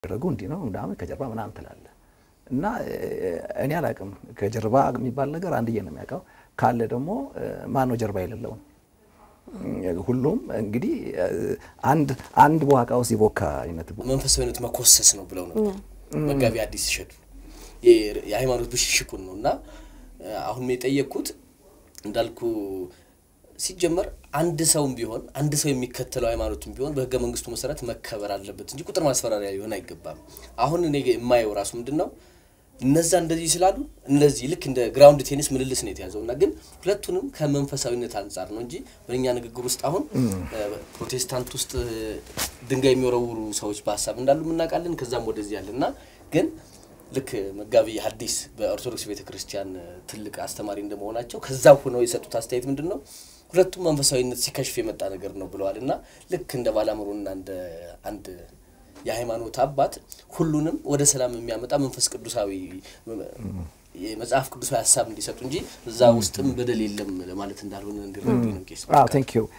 ያደረጉ እንዲህ ነው ምናምን ከጀርባ ምናምን ትላለህ እና እኔ አላውቅም። ከጀርባ የሚባል ነገር አንድዬ ነው የሚያውቀው። ካለ ደግሞ ማን ነው ጀርባ የሌለውን? ሁሉም እንግዲህ አንድ አንድ በዋቃ ውስጥ የቦካ አይነት መንፈሳዊነት መኮሰስ ነው ብለው ነው መጋቢ ሐዲስ እሸቱ የሃይማኖት ብሽሽቁን ነው እና አሁን የጠየቅኩት እንዳልኩ ሲጀመር አንድ ሰውም ቢሆን አንድ ሰው የሚከተለው ሃይማኖትም ቢሆን በህገ መንግስቱ መሰረት መከበር አለበት እንጂ ቁጥር ማስፈራሪያ ሊሆን አይገባም። አሁን እኔ የማየው ራሱ ምንድን ነው እነዛ እንደዚህ ስላሉ እነዚህ ልክ እንደ ግራውንድ ቴኒስ ምልልስ ነው የተያዘው እና ግን ሁለቱንም ከመንፈሳዊነት አንጻር ነው እንጂ በእኛ ንግግር ውስጥ አሁን ፕሮቴስታንት ውስጥ ድንጋይ የሚወረውሩ ሰዎች በሀሳብ እንዳሉ እናውቃለን። ከዛም ወደዚህ ያለ እና ግን ልክ መጋቢ ሐዲስ በኦርቶዶክስ ቤተ ክርስቲያን ትልቅ አስተማሪ እንደመሆናቸው ከዛ ሆነው የሰጡት አስተያየት ምንድን ነው ሁለቱም መንፈሳዊነት ሲከሽፍ የመጣ ነገር ነው ብለዋል እና ልክ እንደ ባላምሩና እንደ አንድ የሃይማኖት አባት ሁሉንም ወደ ሰላም የሚያመጣ መንፈስ ቅዱሳዊ የመጽሐፍ ቅዱሳዊ ሀሳብ እንዲሰጡ እንጂ እዛ ውስጥም በደል የለም ለማለት እንዳልሆነ እንዲረዱ ነው። ቄስ ቴንክ ዩ።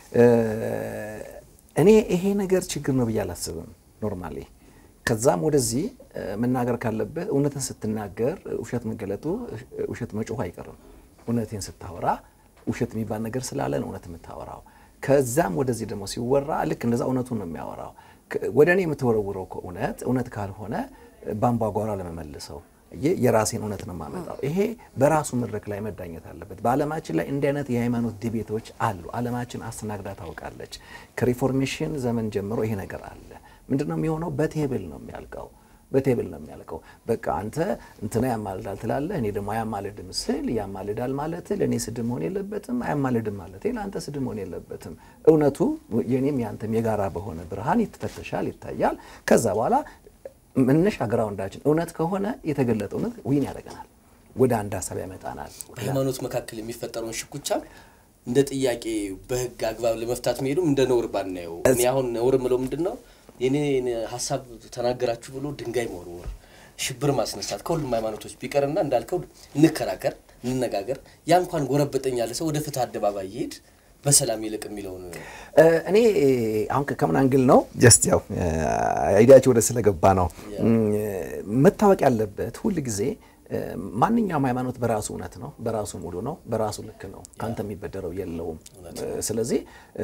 እኔ ይሄ ነገር ችግር ነው ብዬ አላስብም ኖርማሊ ከዛም ወደዚህ መናገር ካለብህ እውነትን ስትናገር ውሸት መገለጡ ውሸት መጮሁ አይቀርም። እውነቴን ስታወራ ውሸት የሚባል ነገር ስላለ ነው እውነት የምታወራው። ከዛም ወደዚህ ደግሞ ሲወራ ልክ እንደዛ እውነቱን ነው የሚያወራው። ወደ እኔ የምትወረውረው እውነት እውነት ካልሆነ በአምባጓሯ ለመመልሰው የራሴን እውነት ነው የማመጣው። ይሄ በራሱ መድረክ ላይ መዳኘት አለበት። በዓለማችን ላይ እንዲህ አይነት የሃይማኖት ዲቤቶች አሉ። ዓለማችን አስተናግዳ ታውቃለች። ከሪፎርሜሽን ዘመን ጀምሮ ይሄ ነገር አለ። ምንድን ነው የሚሆነው? በቴብል ነው የሚያልቀው። በቴብል ነው የሚያልቀው። በቃ አንተ እንትና ያማልዳል ትላለህ፣ እኔ ደግሞ አያማልድም ስል ያማልዳል ማለት ለእኔ ስድብ መሆን የለበትም፣ አያማልድም ማለት ለአንተ ስድብ መሆን የለበትም። እውነቱ የኔም ያንተም የጋራ በሆነ ብርሃን ይተፈተሻል፣ ይታያል። ከዛ በኋላ መነሻ ግራውንዳችን እውነት ከሆነ የተገለጠ እውነት ዊን ያደርገናል፣ ወደ አንድ ሀሳብ ያመጣናል። በሃይማኖት መካከል የሚፈጠረውን ሽኩቻ እንደ ጥያቄ በህግ አግባብ ለመፍታት መሄዱም እንደ ነውር ባናየው። እኔ አሁን ነውር ምለው ምንድን ነው የኔን ሀሳብ ተናገራችሁ ብሎ ድንጋይ መወርወር፣ ሽብር ማስነሳት ከሁሉም ሃይማኖቶች ቢቀርና እንዳልከው እንከራከር፣ እንነጋገር። ያ እንኳን ጎረበጠኝ ያለ ሰው ወደ ፍትህ አደባባይ ይሄድ በሰላም ይልቅ የሚለውን እኔ አሁን ከምን አንግል ነው ጀስት ያው አይዲያቸው ወደ ስለገባ ነው መታወቅ ያለበት ሁል ጊዜ ማንኛውም ሃይማኖት በራሱ እውነት ነው፣ በራሱ ሙሉ ነው፣ በራሱ ልክ ነው። ከአንተ የሚበደረው የለውም። ስለዚህ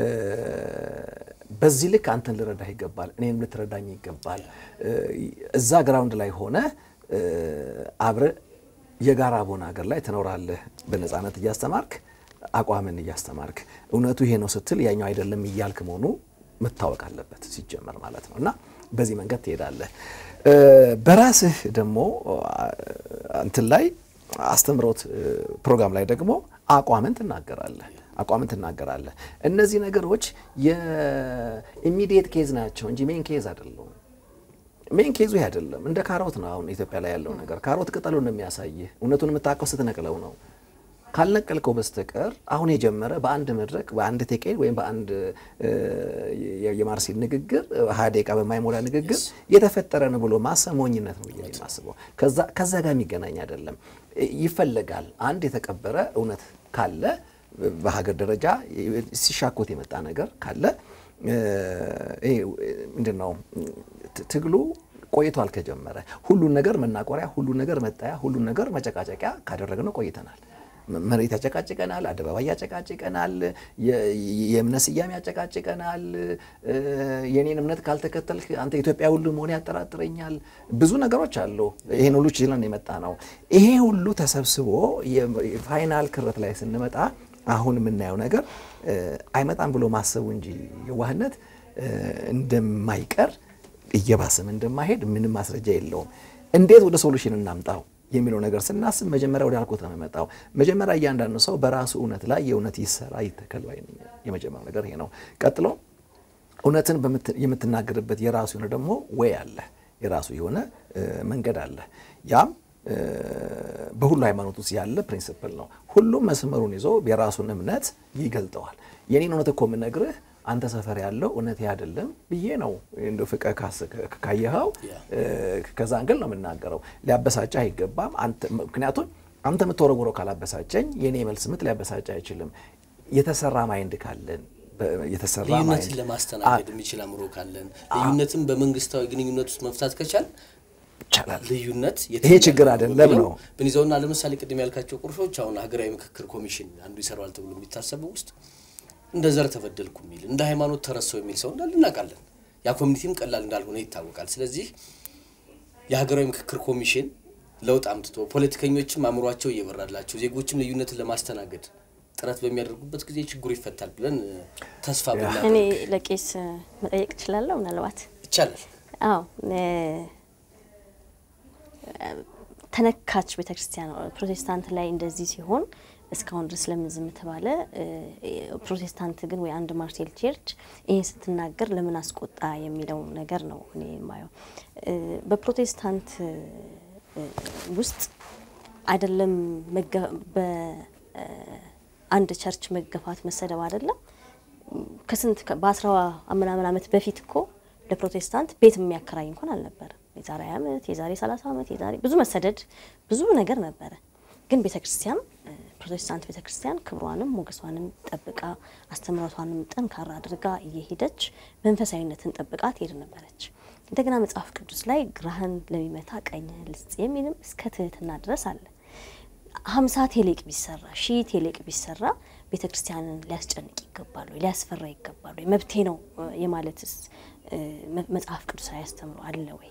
በዚህ ልክ አንተን ልረዳህ ይገባል፣ እኔም ልትረዳኝ ይገባል። እዛ ግራውንድ ላይ ሆነ አብረ የጋራ በሆነ ሀገር ላይ ትኖራለህ፣ በነፃነት እያስተማርክ አቋምን እያስተማርክ እውነቱ ይሄ ነው ስትል ያኛው አይደለም እያልክ መሆኑ መታወቅ አለበት ሲጀመር ማለት ነው። እና በዚህ መንገድ ትሄዳለህ። በራስህ ደግሞ እንትን ላይ አስተምሮት ፕሮግራም ላይ ደግሞ አቋምን ትናገራለህ አቋምን ትናገራለህ። እነዚህ ነገሮች የኢሚዲየት ኬዝ ናቸው እንጂ ሜን ኬዝ አይደለም። ሜን ኬዙ ይህ አይደለም። እንደ ካሮት ነው አሁን ኢትዮጵያ ላይ ያለው ነገር። ካሮት ቅጠሉን ነው የሚያሳይህ። እውነቱን የምታውቀው ስትነቅለው ነው። ካልነቀልከው በስተቀር አሁን የጀመረ በአንድ መድረክ በአንድ ቴቄን ወይም በአንድ የማርሴል ንግግር ሀያ ደቂቃ በማይሞላ ንግግር የተፈጠረ ነው ብሎ ማሰብ ሞኝነት ነው ብዬ የማስበው። ከዛ ጋር የሚገናኝ አይደለም። ይፈለጋል አንድ የተቀበረ እውነት ካለ በሀገር ደረጃ ሲሻኮት የመጣ ነገር ካለ ምንድን ነው ትግሉ ቆይቷል ከጀመረ ሁሉን ነገር መናቆሪያ፣ ሁሉን ነገር መጣያ፣ ሁሉን ነገር መጨቃጨቂያ ካደረግነው ቆይተናል። መሬት ያጨቃጭቀናል፣ አደባባይ ያጨቃጭቀናል፣ የእምነት ስያሜ ያጨቃጭቀናል። የኔን እምነት ካልተከተልክ አንተ ኢትዮጵያ ሁሉ መሆን ያጠራጥረኛል። ብዙ ነገሮች አሉ። ይሄን ሁሉ ችለን የመጣ ነው። ይሄ ሁሉ ተሰብስቦ የፋይናል ክረት ላይ ስንመጣ አሁን የምናየው ነገር አይመጣም ብሎ ማሰቡ እንጂ የዋህነት እንደማይቀር እየባሰም እንደማይሄድ ምንም ማስረጃ የለውም። እንዴት ወደ ሶሉሽን እናምጣው የሚለው ነገር ስናስብ መጀመሪያ ወደ አልኮት ነው የሚመጣው። መጀመሪያ እያንዳንዱ ሰው በራሱ እውነት ላይ የእውነት ይሰራ ይተከል ባይ ነኝ። የመጀመሪያው ነገር ይሄ ነው። ቀጥሎ እውነትን የምትናገርበት የራሱ የሆነ ደግሞ ወይ አለ፣ የራሱ የሆነ መንገድ አለ። ያም በሁሉ ሃይማኖት ውስጥ ያለ ፕሪንስፕል ነው። ሁሉም መስመሩን ይዞ የራሱን እምነት ይገልጠዋል። የኔን እውነት እኮ የምነግርህ አንተ ሰፈር ያለው እውነት አይደለም ብዬ ነው እንደ ፍቀ ካየኸው ከዛ አንግል ነው የምናገረው። ሊያበሳጭ አይገባም። ምክንያቱም አንተ የምትወረውረው ካላበሳጨኝ የኔ መልስ ምት ሊያበሳጭ አይችልም። የተሰራ ማይንድ ካለን የተሰራ ልዩነትን ማይንድ ለማስተናገድ የሚችል አእምሮ ካለን ልዩነትን በመንግስታዊ ግንኙነት ውስጥ መፍታት ከቻል ይቻላል። ልዩነት ይሄ ችግር አይደለም ነው። ብንይዘውና ለምሳሌ ቅድም ያልካቸው ቁርሾች አሁን ሀገራዊ ምክክር ኮሚሽን አንዱ ይሰራዋል ተብሎ የሚታሰበው ውስጥ እንደ ዘር ተበደልኩ የሚል እንደ ሃይማኖት ተረሳው የሚል ሰው እንዳለ እናውቃለን። ያ ኮሚኒቲም ቀላል እንዳልሆነ ይታወቃል። ስለዚህ የሀገራዊ ምክክር ኮሚሽን ለውጥ አምጥቶ ፖለቲከኞችም አእምሯቸው እየበራላቸው ዜጎችም ልዩነትን ለማስተናገድ ጥረት በሚያደርጉበት ጊዜ ችግሩ ይፈታል ብለን ተስፋ እኔ ብናደርግ ለቄስ መጠየቅ እችላለሁ? ምናልባት ይቻላል። አዎ እ፣ ተነካች ቤተክርስቲያን ፕሮቴስታንት ላይ እንደዚህ ሲሆን እስካሁን ድረስ ለምን ዝም ተባለ? እ፣ ፕሮቴስታንት ግን ወይ አንድ ማርሴል ቸርች ይህን ስትናገር ለምን አስቆጣ የሚለው ነገር ነው እኔ የማየው። እ፣ በፕሮቴስታንት እ፣ ውስጥ አይደለም መገ- በአንድ ቸርች መገፋት መሰደብ አይደለም ከስንት ከ- በአስራ ምናምን ዓመት በፊት እኮ ለፕሮቴስታንት ቤት የሚያከራይ እንኳን አልነበረም። የዛሬ ዓመት የዛሬ ሰላሳ ዓመት የዛሬ ብዙ መሰደድ ብዙ ነገር ነበረ። ግን ቤተ ክርስቲያን እ፣ ፕሮቴስታንት ቤተ ክርስቲያን ክብሯንም ሞገሷንም ጠብቃ አስተምህሮቷንም ጠንካራ አድርጋ እየሄደች መንፈሳዊነትን ጠብቃ ትሄድ ነበረች። እንደገና መጽሐፍ ቅዱስ ላይ ግራህን ለሚመታ ቀኝህን ልስጥ የሚልም እስከ ትህትና ድረስ አለ። ሀምሳ ቴሌቅ ቢሰራ ሺህ ቴሌቅ ቢሰራ ቤተ ክርስቲያንን ሊያስጨንቅ ይገባሉ፣ ሊያስፈራ ይገባሉ። መብቴ ነው እ፣ የማለትስ እ፣ መ- መጽሐፍ ቅዱስ አያስተምሩ አለ ወይ?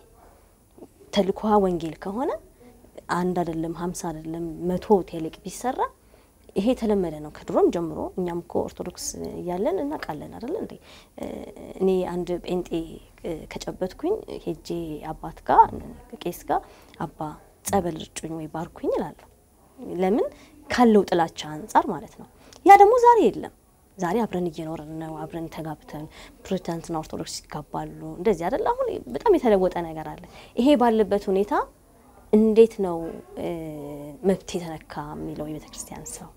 ተልኳ ወንጌል ከሆነ አንድ አይደለም ሀምሳ አይደለም መቶ ቴሌቅ ቢሰራ ይሄ የተለመደ ነው ከድሮም ጀምሮ። እኛም እኮ ኦርቶዶክስ እያለን እናውቃለን አይደለ እንዴ? እ፣ እኔ አንድ ጴንጤ እ፣ ከጨበትኩኝ ሄጄ አባት ጋር ቄስ ጋር አባ ጸበል ርጩኝ ወይ ባርኩኝ እላለሁ። ለምን ካለው ጥላቻ አንጻር ማለት ነው። ያ ደግሞ ዛሬ የለም። ዛሬ አብረን እየኖርን ነው። አብረን ተጋብተን ፕሮቴስታንትና ኦርቶዶክስ ይጋባሉ። እንደዚህ አይደል? አሁን በጣም የተለወጠ ነገር አለ። ይሄ ባለበት ሁኔታ እንዴት ነው እ፣ መብት የተነካ የሚለው የቤተ ክርስቲያን ሰው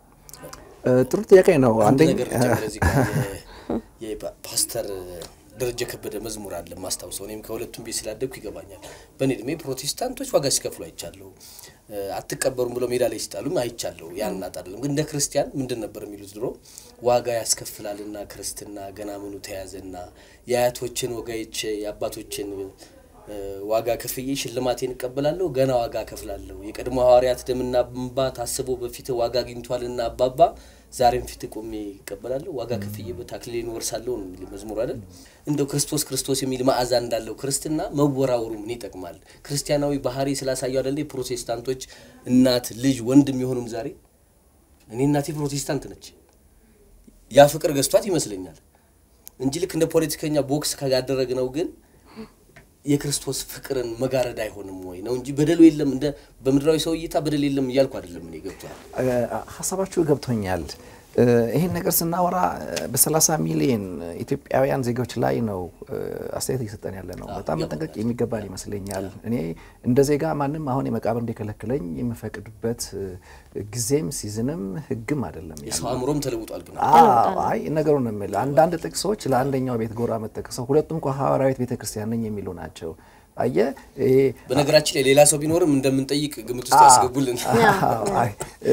እ፣ ጥሩ ጥያቄ ነው። አንድ አንደኛ ነገር ልጨምር እዚህ ጋር የ- የፓስተር ደረጀ ከበደ መዝሙር አለ ማስታውሰው። እኔም ከሁለቱም ቤት ስላደግኩ ይገባኛል። በእኔ እድሜ ፕሮቴስታንቶች ዋጋ ሲከፍሉ አይቻለሁ። እ፣ አትቀበሩም ብሎ ሜዳ ላይ ሲጣሉም አይቻለሁ። ያን እናት አይደለም ግን እንደ ክርስቲያን ምንድን ነበር የሚሉት ድሮ ዋጋ ያስከፍላልና ክርስትና ገና ምኑ ተያዘና የአያቶችን ወጋይቼ የአባቶችን እ፣ ዋጋ ከፍዬ ሽልማቴን እቀበላለሁ ገና ዋጋ ከፍላለሁ። የቀድሞ ሐዋርያት ደምና እንባ ታስቦ በፊት ዋጋ አግኝቷልና አባባ ዛሬም ፊት ቆሜ ይቀበላለሁ ዋጋ ከፍዬ በታክሊሌን ወርሳለሁ ነው የሚል መዝሙር አይደል? እንደው ክርስቶስ ክርስቶስ የሚል መዓዛ እንዳለው ክርስትና መወራወሩ ምን ይጠቅማል? ክርስቲያናዊ ባህሪ ስላሳዩ አይደል ፕሮቴስታንቶች እናት ልጅ ወንድም የሆኑን ዛሬ እኔ እናቴ ፕሮቴስታንት ነች። ያ ፍቅር ገዝቷት ይመስለኛል እንጂ ልክ እንደ ፖለቲከኛ ቦክስ ካደረግነው ግን የክርስቶስ ፍቅርን መጋረድ አይሆንም ወይ ነው እንጂ በደሉ የለም። እንደ በምድራዊ ሰው እይታ በደል የለም እያልኩ አይደለም። እኔ ገብቷል። ሀሳባችሁ ገብቶኛል። እ፣ ይህን ነገር ስናወራ በ30 ሚሊዮን ኢትዮጵያውያን ዜጎች ላይ ነው እ፣ አስተያየት እየሰጠን ያለ ነው። በጣም መጠንቀቅ የሚገባን ይመስለኛል። እኔ እንደ ዜጋ ማንም አሁን የመቃብር እንዲከለክለኝ የምፈቅድበት እ፣ ጊዜም ሲዝንም ሕግም አይደለም ያለው። የሰው አእምሮም ተለውጧል። ግን አዎ፣ አይ ነገሩን ነው የምልህ። አንዳንድ ጥቅሶች ለአንደኛው ቤት ጎራ መጠቅሰው ሁለቱም እኮ ሐዋርያዊት ቤተክርስቲያን ነኝ የሚሉ ናቸው። አየህ ይሄ በነገራችን ላይ ሌላ ሰው ቢኖርም እንደምንጠይቅ ግምት ውስጥ ያስገቡልን። አይ፣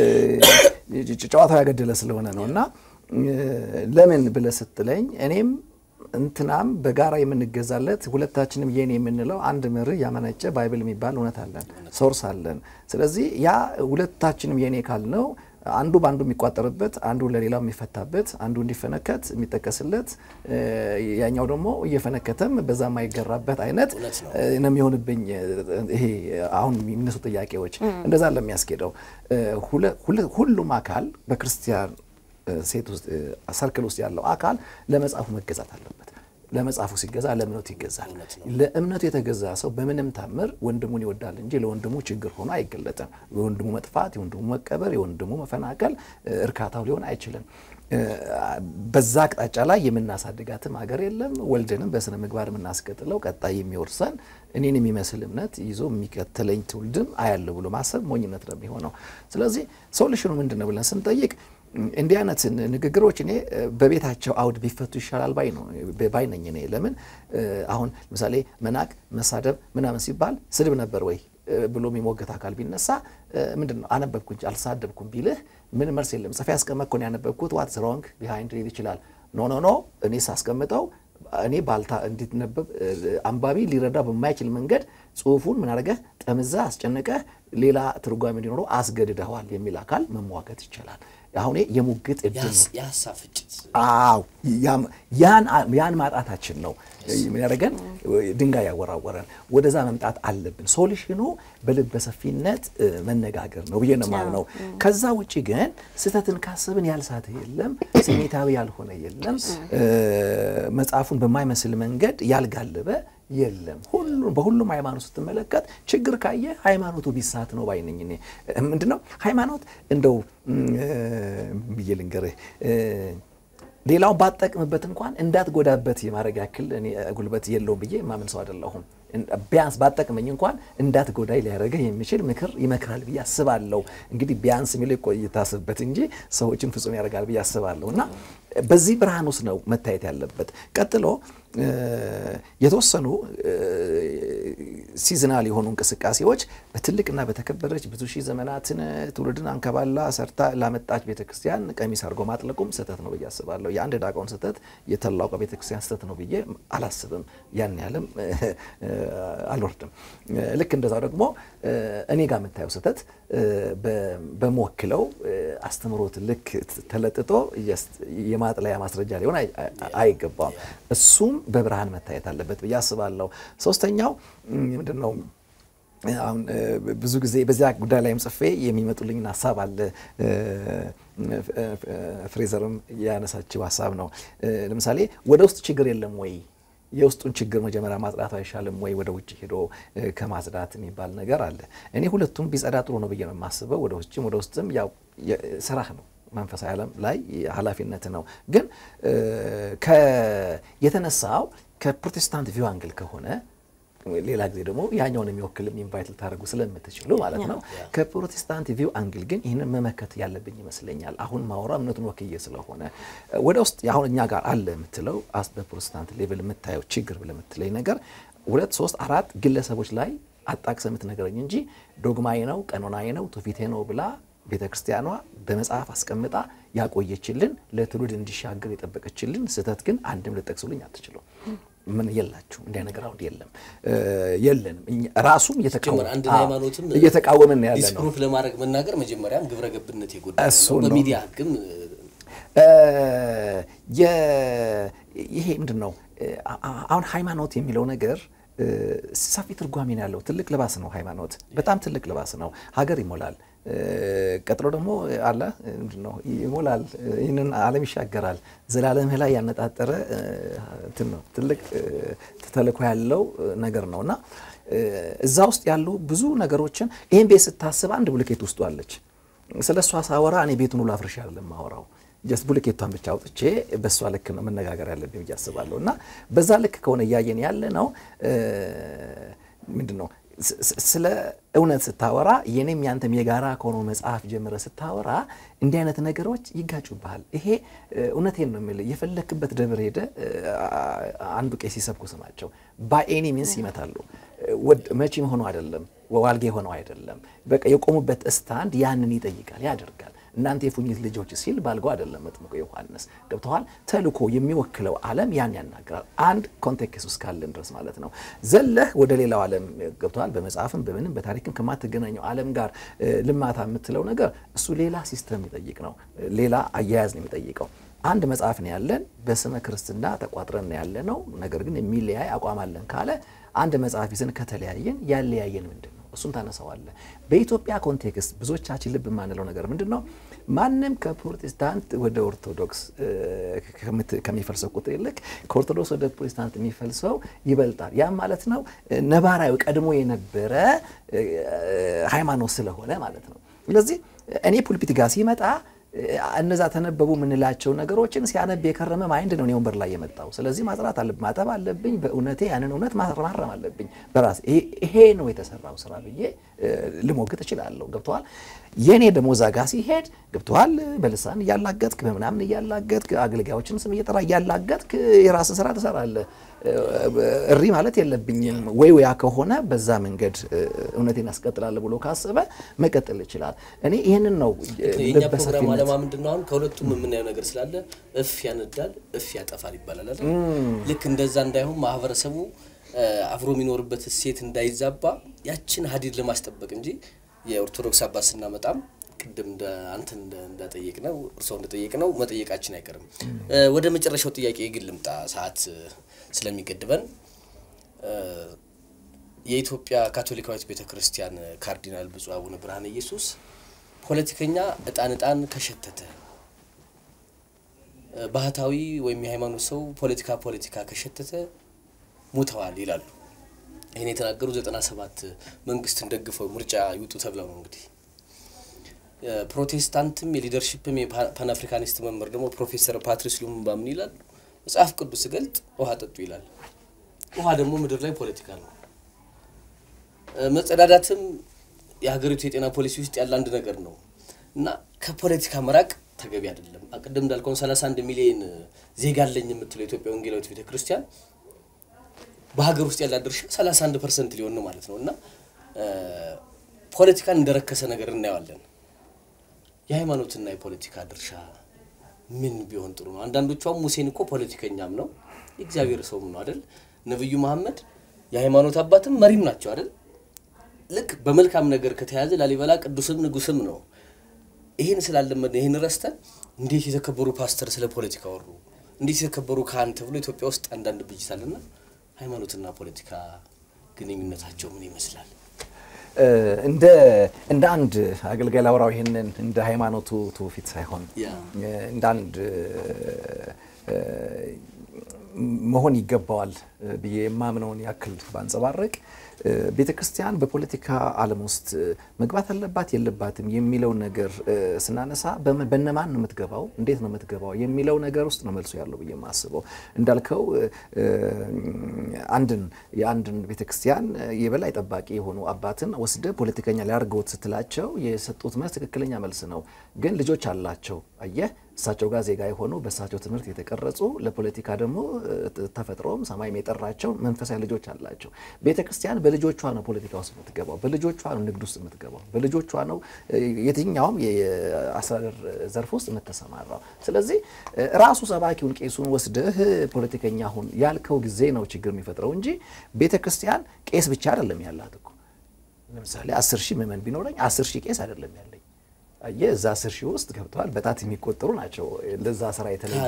እ፣ ጨዋታው ያገደለ ስለሆነ ነው። እና እ፣ ለምን ብለህ ስትለኝ እኔም እንትናም በጋራ የምንገዛለት ሁለታችንም የኔ የምንለው አንድ መርህ ያመነጨ ባይብል የሚባል እውነት አለን፣ ሶርስ አለን። ስለዚህ ያ ሁለታችንም የኔ ካልነው አንዱ በአንዱ የሚቋጠርበት አንዱ ለሌላው የሚፈታበት አንዱ እንዲፈነከት የሚጠቀስለት እ፣ ያኛው ደግሞ እየፈነከተም በዛ የማይገራበት አይነት እውነት ነው። እ፣ ነው የሚሆንብኝ። እ፣ ይሄ አሁን የሚነሱ ጥያቄዎች እንደዛ ለሚያስኬደው እ፣ ሁለ- ሁለ- ሁሉም አካል በክርስቲያን እ፣ ሴት ውስጥ እ፣ ሰርክል ውስጥ ያለው አካል ለመጽሐፉ መገዛት አለበት። ለመጽሐፉ ሲገዛ ለእምነቱ ይገዛል። ለእምነቱ የተገዛ ሰው በምንም ታምር ወንድሙን ይወዳል እንጂ ለወንድሙ ችግር ሆኖ አይገለጥም። የወንድሙ መጥፋት፣ የወንድሙ መቀበር፣ የወንድሙ መፈናቀል እ፣ እርካታው ሊሆን አይችልም። እ፣ በዛ አቅጣጫ ላይ የምናሳድጋትም ሀገር የለም። ወልድንም በስነ ምግባር የምናስቀጥለው ቀጣይ የሚወርሰን እኔን የሚመስል እምነት ይዞ የሚከተለኝ ትውልድም አያለሁ ብሎ ማሰብ ሞኝነት ነው የሚሆነው። ስለዚህ ሶሉሽኑ ምንድን ነው ብለን ስንጠይቅ እንዲህ አይነት ንግግሮች እኔ እ፣ በቤታቸው አውድ ቢፈቱ ይሻላል ባይ ነው ባይ ነኝ እኔ። ለምን እ፣ አሁን ለምሳሌ መናቅ፣ መሳደብ ምናምን ሲባል ስድብ ነበር ወይ እ፣ ብሎ የሚሞገት አካል ቢነሳ እ፣ ምንድን ነው አነበብኩ እንጂ አልሳደብኩም ቢልህ ምን መልስ የለም። ጽፌ ያስቀመጥኩ ነው ያነበብኩት ዋትስ ሮንግ ቢሃይንድ ሊል ይችላል። ኖ ኖ ኖ እኔ ሳስቀምጠው እኔ ባልታ እንዲነበብ አንባቢ ሊረዳ በማይችል መንገድ ጽሁፉን ምን አድርገህ ጠምዘህ አስጨንቀህ ሌላ ትርጓሜ እንዲኖረው አስገድደዋል የሚል አካል መሟገት ይቻላል። አሁን የሙግት እድል ነው። የሀሳብ ፍጭት አዎ ያን ማጣታችን ነው ምን ያደረገን ድንጋይ ያወራወረን። ወደዛ መምጣት አለብን። ሶሉሽኑ በልበ ሰፊነት መነጋገር ነው ብዬ ነው የማምነው። ከዛ ውጭ ግን ስህተትን ካሰብን ያልሳተ የለም፣ ስሜታዊ ያልሆነ የለም፣ መጽሐፉን በማይመስል መንገድ ያልጋለበ የለም። ሁሉም በሁሉም ሃይማኖት ስትመለከት ችግር ካየ ሃይማኖቱ ቢሳት ነው ባይነኝ። እኔ ምንድን ነው ሃይማኖት እንደው ብዬ ልንገርህ ሌላውን ባጠቅምበት እንኳን እንዳትጎዳበት የማድረግ ያክል እኔ ጉልበት የለውም ብዬ የማምን ሰው አይደለሁም። ቢያንስ ባጠቅመኝ እንኳን እንዳትጎዳይ ሊያደርገህ የሚችል ምክር ይመክራል ብዬ አስባለሁ። እንግዲህ ቢያንስ የሚለው ይታስብበት እንጂ ሰዎችን ፍጹም ያደርጋል ብዬ አስባለሁ እና በዚህ ብርሃን ውስጥ ነው መታየት ያለበት። ቀጥሎ የተወሰኑ ሲዝናል የሆኑ እንቅስቃሴዎች በትልቅና በተከበረች ብዙ ሺህ ዘመናትን ትውልድን አንከባላ ሰርታ ላመጣች ቤተክርስቲያን ቀሚስ አድርጎ ማጥለቁም ስህተት ነው ብዬ አስባለሁ። የአንድ ዲያቆን ስህተት የተላቀ ቤተክርስቲያን ስህተት ነው ብዬ አላስብም። ያን ያህልም አልወርድም። ልክ እንደዛው ደግሞ እኔ ጋር የምታየው ስህተት በመወክለው አስተምሮት ልክ ተለጥጦ የማጥለያ ማስረጃ ሊሆን አይገባም። እሱም በብርሃን መታየት አለበት ብዬ አስባለሁ። ሶስተኛው ምንድን ነው? አሁን ብዙ ጊዜ በዚያ ጉዳይ ላይም ጽፌ የሚመጡልኝን ሀሳብ አለ። ፍሬዘርም ያነሳችው ሀሳብ ነው። ለምሳሌ ወደ ውስጥ ችግር የለም ወይ የውስጡን ችግር መጀመሪያ ማጽዳት አይሻልም ወይ ወደ ውጭ ሄዶ ከማጽዳት የሚባል ነገር አለ። እኔ ሁለቱም ቢጸዳ ጥሩ ነው ብዬ ነው የማስበው። ወደ ውጭም ወደ ውስጥም ያው ስራህ ነው መንፈሳዊ ዓለም ላይ ኃላፊነት ነው። ግን የተነሳው ከፕሮቴስታንት ቪው አንግል ከሆነ ሌላ ጊዜ ደግሞ ያኛውን የሚወክልም ኢንቫይት ልታደርጉ ስለምትችሉ ማለት ነው። ከፕሮቴስታንት ቪው አንግል ግን ይህንን መመከት ያለብኝ ይመስለኛል። አሁን ማውራ እምነቱን ወክዬ ስለሆነ ወደ ውስጥ አሁን እኛ ጋር አለ የምትለው አስ በፕሮቴስታንት ሌቭል የምታየው ችግር ብለህ የምትለኝ ነገር ሁለት ሶስት አራት ግለሰቦች ላይ አጣቅሰህ የምትነግረኝ እንጂ ዶግማዬ ነው ቀኖናዬ ነው ትውፊቴ ነው ብላ ቤተ ክርስቲያኗ በመጽሐፍ አስቀምጣ ያቆየችልን ለትውልድ እንዲሻገር የጠበቀችልን ስህተት ግን አንድም ልጠቅሱልኝ አትችሉም። ምን የላችሁ እንዲያ ነገር አሁን የለም የለንም። ራሱም እየተቃወምን ያለ ነው። ዲስፕሩፍ ለማድረግ መናገር መጀመሪያም ግብረ ገብነት የጎዳ እሱ ነው። ነው። በሚዲያ ህግም ይሄ ምንድን ነው አሁን ሃይማኖት የሚለው ነገር ሰፊ ትርጓሜ ነው ያለው። ትልቅ ልባስ ነው ሃይማኖት፣ በጣም ትልቅ ልባስ ነው። ሀገር ይሞላል። ቀጥሎ ደግሞ አለ ምንድን ነው ይሞላል፣ ይህንን ዓለም ይሻገራል። ዘላለምህ ላይ ያነጣጠረ እንትን ነው ትልቅ ተልእኮ ያለው ነገር ነው እና እዛ ውስጥ ያሉ ብዙ ነገሮችን ይህን ቤት ስታስብ አንድ ብሎኬት ውስጡ አለች። ስለ እሷ ሳወራ እኔ ቤቱን ሁሉ አፍርሻ አይደለም ማወራው ጀስት ብሎኬቷን ብቻ አውጥቼ በእሷ ልክ ነው መነጋገር ያለብኝ ብዬ አስባለሁ። እና በዛ ልክ ከሆነ እያየን ያለ ነው ምንድን ነው ስለ እውነት ስታወራ የኔም ያንተም የጋራ ከሆነው መጽሐፍ ጀምረ ስታወራ እንዲህ አይነት ነገሮች ይጋጩብሃል። ይሄ እውነቴን ነው የምልህ። የፈለክበት ደብር ሄደ አንዱ ቄስ ሲሰብኩ ስማቸው ባኤኒ ሚንስ ይመታሉ። መቼም ሆኖ አይደለም፣ ዋልጌ ሆነው አይደለም። በቃ የቆሙበት ስታንድ ያንን ይጠይቃል፣ ያደርጋል። እናንተ የፉኝት ልጆች ሲል ባልገው አይደለም መጥምቁ ዮሐንስ ገብተዋል። ተልኮ የሚወክለው ዓለም ያን ያናግራል። አንድ ኮንቴክስት ውስጥ ካለን ድረስ ማለት ነው። ዘለህ ወደ ሌላው ዓለም ገብተዋል። በመጽሐፍም በምንም በታሪክም ከማትገናኘው ዓለም ጋር ልማታ የምትለው ነገር እሱ ሌላ ሲስተም የሚጠይቅ ነው። ሌላ አያያዝ ነው የሚጠይቀው። አንድ መጽሐፍ ነው ያለን፣ በስመ ክርስትና ተቋጥረን ነው ያለ ነው። ነገር ግን የሚለያይ አቋም አለን ካለ አንድ መጽሐፍ ይዘን ከተለያየን ያለያየን ምንድን ነው? እሱን ታነሳዋለ። በኢትዮጵያ ኮንቴክስት ብዙዎቻችን ልብ የማንለው ነገር ምንድን ነው? ማንም ከፕሮቴስታንት ወደ ኦርቶዶክስ ከሚፈልሰው ቁጥር ይልቅ ከኦርቶዶክስ ወደ ፕሮቴስታንት የሚፈልሰው ይበልጣል። ያም ማለት ነው ነባራዊ ቀድሞ የነበረ ሃይማኖት ስለሆነ ማለት ነው። ስለዚህ እኔ ፑልፒት ጋር ሲመጣ እነዛ ተነበቡ የምንላቸው ነገሮችን ሲያነብ የከረመ ማይንድ ነው እኔ ወንበር ላይ የመጣው። ስለዚህ ማጽራት አለብኝ፣ ማጠብ አለብኝ። በእውነቴ ያንን እውነት ማረም አለብኝ በራሴ። ይሄ ነው የተሰራው ስራ ብዬ ልሞግት እችላለሁ። ገብተዋል። የእኔ ደግሞ እዛ ጋ ሲሄድ ገብተዋል። በልሳን እያላገጥክ በምናምን እያላገጥክ አገልጋዮችን ስም እየጠራ እያላገጥክ የራስን ስራ ትሰራለህ። እሪ ማለት የለብኝም ወይ ያ ከሆነ በዛ መንገድ እውነቴን ያስቀጥላል ብሎ ካሰበ መቀጠል ይችላል። እኔ ይህንን ነው የእኛ ፕሮግራም በሰፊነት አለማ ምንድን ነው? አሁን ከሁለቱም የምናየው ነገር ስላለ እፍ ያነዳል፣ እፍ ያጠፋል ይባላል አይደል? ልክ እንደዛ እንዳይሆን ማህበረሰቡ አብሮ የሚኖርበት እሴት እንዳይዛባ ያችን ሀዲድ ለማስጠበቅ እንጂ የኦርቶዶክስ አባት ስናመጣም ቅድም እንደ አንተን እንደጠየቅ ነው እርስዎ እንደጠየቅ ነው መጠየቃችን አይቀርም። ወደ መጨረሻው ጥያቄ ግን ልምጣ፣ ሰዓት ስለሚገድበን የኢትዮጵያ ካቶሊካዊት ቤተ ክርስቲያን ካርዲናል ብፁዕ አቡነ ብርሃነ ኢየሱስ ፖለቲከኛ እጣን እጣን ከሸተተ ባህታዊ ወይም የሃይማኖት ሰው ፖለቲካ ፖለቲካ ከሸተተ ሙተዋል ይላሉ። ይህን የተናገሩ ዘጠና ሰባት መንግስትን ደግፈው ምርጫ ይውጡ ተብለው ነው እንግዲህ ፕሮቴስታንትም የሊደርሽፕም የፓን አፍሪካኒስት መምህር ደግሞ ፕሮፌሰር ፓትሪስ ሉሙምባ ምን ይላሉ? መጽሐፍ ቅዱስ ገልጥ ውሃ ጠጡ ይላል። ውሃ ደግሞ ምድር ላይ ፖለቲካ ነው። መጸዳዳትም የሀገሪቱ የጤና ፖሊሲ ውስጥ ያለ አንድ ነገር ነው እና ከፖለቲካ መራቅ ተገቢ አይደለም። ቅድም እንዳልከውን 31 ሚሊዮን ዜጋ አለኝ የምትለው የኢትዮጵያ ወንጌላዊት ቤተ ክርስቲያን በሀገር ውስጥ ያላት ድርሻ 31 ፐርሰንት ሊሆን ነው ማለት ነው እና ፖለቲካን እንደረከሰ ነገር እናየዋለን። የሃይማኖትና የፖለቲካ ድርሻ ምን ቢሆን ጥሩ ነው? አንዳንዶቿም ሙሴን እኮ ፖለቲከኛም ነው የእግዚአብሔር ሰውም ነው አይደል? ነብዩ መሐመድ የሃይማኖት አባትም መሪም ናቸው አይደል? ልክ በመልካም ነገር ከተያዘ ላሊበላ ቅዱስም ንጉስም ነው። ይህን ስላለመድን ይህን ረስተን እንዴት የተከበሩ ፓስተር ስለ ፖለቲካ ወሩ፣ እንዴት የተከበሩ ካህን ተብሎ ኢትዮጵያ ውስጥ አንዳንድ ብጅታልና ሃይማኖትና ፖለቲካ ግንኙነታቸው ምን ይመስላል? እንደ እንደ አንድ አገልጋይ ላውራው ይህንን እንደ ሃይማኖቱ ትውፊት ሳይሆን እንደ አንድ መሆን ይገባዋል ብዬ የማምነውን ያክል ባንጸባረቅ ቤተ ክርስቲያን በፖለቲካ ዓለም ውስጥ መግባት አለባት የለባትም የሚለው ነገር ስናነሳ በነማን ነው የምትገባው፣ እንዴት ነው የምትገባው የሚለው ነገር ውስጥ ነው መልሶ ያለው ብዬ የማስበው። እንዳልከው አንድን የአንድን ቤተ ክርስቲያን የበላይ ጠባቂ የሆኑ አባትን ወስደ ፖለቲከኛ ሊያደርገውት ስትላቸው የሰጡት መልስ ትክክለኛ መልስ ነው። ግን ልጆች አላቸው አየህ እሳቸው ጋር ዜጋ የሆኑ በእሳቸው ትምህርት የተቀረጹ ለፖለቲካ ደግሞ ተፈጥሮም ሰማይም የጠራቸው መንፈሳዊ ልጆች አላቸው። ቤተ ክርስቲያን በልጆቿ ነው ፖለቲካ ውስጥ የምትገባው፣ በልጆቿ ነው ንግድ ውስጥ የምትገባው፣ በልጆቿ ነው የትኛውም የአስተዳደር ዘርፍ ውስጥ የምትሰማራው። ስለዚህ ራሱ ሰባኪውን ቄሱን ወስደህ ፖለቲከኛ ሁን ያልከው ጊዜ ነው ችግር የሚፈጥረው እንጂ ቤተ ክርስቲያን ቄስ ብቻ አይደለም ያላት እኮ። ለምሳሌ አስር ሺህ ምዕመን ቢኖረኝ አስር ሺህ ቄስ አይደለም ያለኝ የዛ አስር ሺህ ውስጥ ገብተዋል። በጣት የሚቆጠሩ ናቸው ለዛ ስራ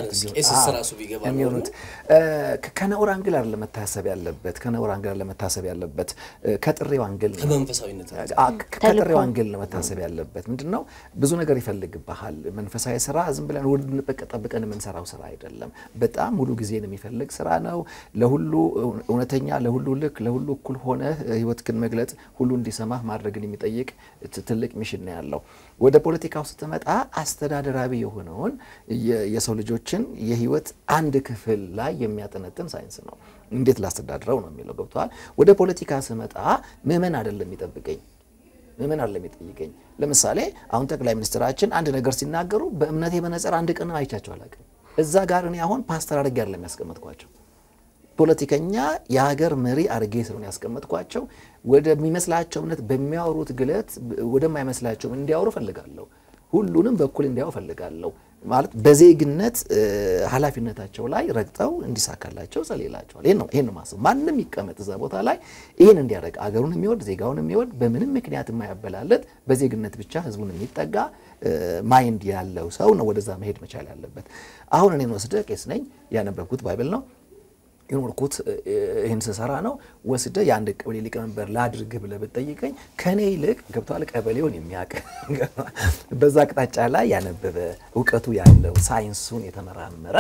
የተለዩት ከነውር አንግል አይደለም መታሰብ ያለበት ከነውር አንግል አይደለም መታሰብ ያለበት ከጥሬው አንግል ከመንፈሳዊነት ከጥሬው አንግል ነው መታሰብ ያለበት። ምንድን ነው ብዙ ነገር ይፈልግብሃል። መንፈሳዊ ስራ ዝም ብለን ወድ ጠብቀን የምንሰራው ስራ አይደለም። በጣም ሙሉ ጊዜን የሚፈልግ ስራ ነው። ለሁሉ እውነተኛ፣ ለሁሉ ልክ፣ ለሁሉ እኩል ሆነ ህይወትህን መግለጥ፣ ሁሉ እንዲሰማህ ማድረግን የሚጠይቅ ትልቅ ሚሽን ነው ያለው። ወደ ፖለቲካው ስትመጣ አስተዳደራዊ የሆነውን የሰው ልጆችን የህይወት አንድ ክፍል ላይ የሚያጠነጥን ሳይንስ ነው። እንዴት ላስተዳድረው ነው የሚለው ገብተዋል። ወደ ፖለቲካ ስመጣ ምዕመን አይደለም የሚጠብቀኝ ምዕመን አይደለም የሚጠይቀኝ። ለምሳሌ አሁን ጠቅላይ ሚኒስትራችን አንድ ነገር ሲናገሩ በእምነቴ መነጽር አንድ ቀን አይቻቸው አላውቅም። እዛ ጋር እኔ አሁን ፓስተር አድርጌ አይደለም ያስቀመጥኳቸው ፖለቲከኛ የሀገር መሪ አድርጌ ስለሆነ ያስቀመጥኳቸው ወደሚመስላቸው እምነት በሚያወሩት ግለት ወደማይመስላቸው እንዲያወሩ ፈልጋለሁ። ሁሉንም በኩል እንዲያው ፈልጋለሁ። ማለት በዜግነት ኃላፊነታቸው ላይ ረግጠው እንዲሳካላቸው ጸልላቸዋል። ይሄን ነው ይሄን ነው ማሰብ። ማንም ይቀመጥ እዛ ቦታ ላይ ይህን እንዲያደርግ አገሩን የሚወድ ዜጋውን የሚወድ በምንም ምክንያት የማያበላለት በዜግነት ብቻ ህዝቡን የሚጠጋ ማይንድ ያለው ሰው ነው ወደዛ መሄድ መቻል ያለበት። አሁን እኔን ወስደ ቄስ ነኝ ያነበብኩት ባይብል ነው የኖርኩት ይህን ስሰራ ነው። ወስደ የአንድ ቀበሌ ሊቀመንበር ላድርግ ብለህ ብትጠይቀኝ ከኔ ይልቅ ገብቶሃል ቀበሌውን የሚያውቅ በዛ አቅጣጫ ላይ ያነበበ እውቀቱ ያለው ሳይንሱን የተመራመረ